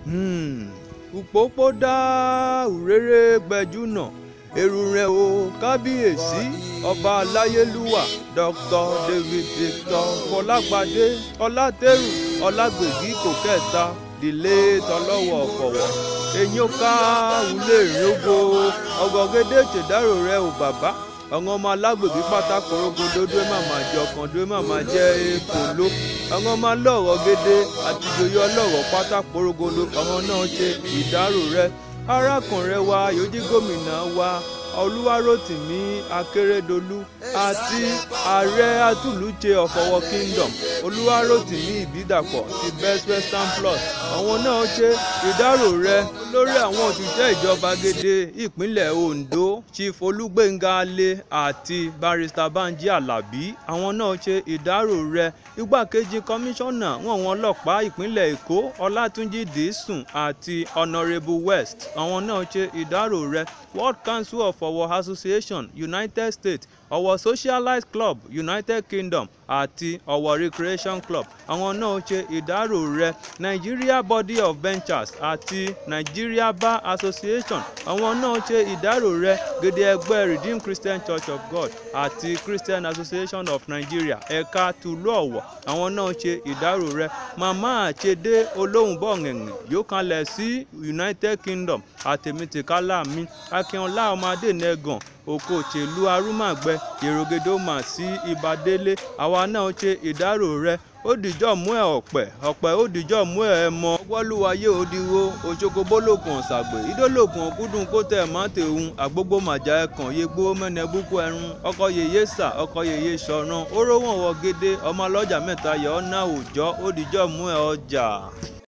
òpópó dá òréré gbẹjúnà èrò rẹ̀ o kábíyèsí ọba aláyélúwà dr david victor fọlágbádé ọlátẹrù ọlágbègí kò kẹta dìlé tọlọ́wọ̀ ọ̀fọ̀wọ̀ èyàn ká wulé ìrógbó ọgọgẹdẹ tìdárò rẹ̀ o bàbá àwọn ọmọ alágbègbè pátákó rogodo dúró màmá jẹ ọkàn dúró màmá jẹ èèkó ló àwọn ọmọ alọ́rọ̀ gédé àti ìjòyè ọlọ́rọ̀ pátákó rogodo àwọn náà ṣe ìdárò rẹ̀ arákùnrin wa yòójí gómìnà wa olúwarótìmí akérèdọlù àti ààrẹ atúlùjẹ ọ̀fọwọ́ kingdom olúwarótìmí ìbídàpọ̀ ti best western plus àwọn náà ṣe ìdárò rẹ̀ lórí àwọn òṣìṣẹ́ ìjọba gédé ìpínlẹ̀ ondo chief olúgbénga alẹ àti barrister banji alábí àwọn náà ṣe ìdárò rẹ̀ igbákejì kọmíṣánná wọn wọn ọlọ́pàá ìpínlẹ̀ èkó ọlátúnjì dìísùn àti honourable west àwọn náà ṣe ìdárò rẹ̀ world council of our association united states our socialite club united kingdom àti our recreation club àwọn náà ṣe ìdárò rẹ̀ nigeria body of ventures àti nigeria bar association àwọn náà ṣe ìdárò rẹ̀ gèdè ẹgbẹ́ redeemed christian church of god àti christian association of nigeria ẹ̀ka tùlú ọ̀wọ̀ àwọn náà ṣe ìdárò rẹ̀ màmá àṣedé olóhùnbọ̀ngẹ̀ngẹ̀ yóò kalẹ̀ sí united kingdom àtẹ̀mítìkálà mi akínọlá ọmọdé nẹ́gàn oko òṣèlú arúmàgbẹ yèrògèdè ó mà sí ìbádélé àwa náà ṣe ìdárò rẹ̀ ó dìjọ́ mú ẹ̀ ọ̀pẹ̀ ọ̀pẹ̀ ó dìjọ́ mú ẹ̀ ẹ̀ mọ́ wọ́lúwayé òdiwo òṣogbo bólógùn ọ̀sàgbè ìdólógùn ọ̀kúndùn kó tẹ̀ má tẹ̀hún àgbógbó màjà ẹ̀kàn yegbó mẹ́nẹ̀ búkú ẹrun ọkọ̀ yèyé sà ọkọ̀ yèyé sọ̀ràn ó rówó wọ gédé ọmọ ọlọ́jà mẹ́ta yọ̀ ọ́ náà òòjọ́ ó dìjọ́ mú ẹ̀ ọjà.